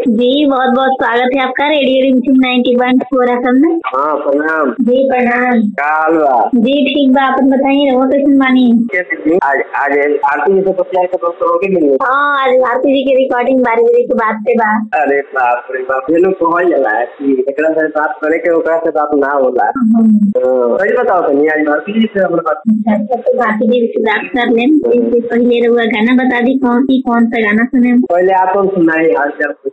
जी बहुत बहुत स्वागत है आपका radio Rimjhim ninety one four F में हाँ प्रणाम जी प्रणाम का हाल बा जी ठीक बा अपन बताइए रहो कैसे बानी कैसे जी? आज आज आरती जी से पचास का दोस्तों होके मिले हाँ आज भारती जी की रिकॉर्डिंग बारी बारी के बाद से बा अरे बाप रे बाप ये लोग कहल जाला कि एकरा से बात करे के ओकरा से बात ना होला हम्म। तो सही बताओ तनी आज भारती जी से हमरा बात अच्छा तो भारती जी से बात कर लें इससे पहले रहुआ गाना बता दी कौन सी कौन सा गाना सुने पहले आप हम सुनाई हाल चाल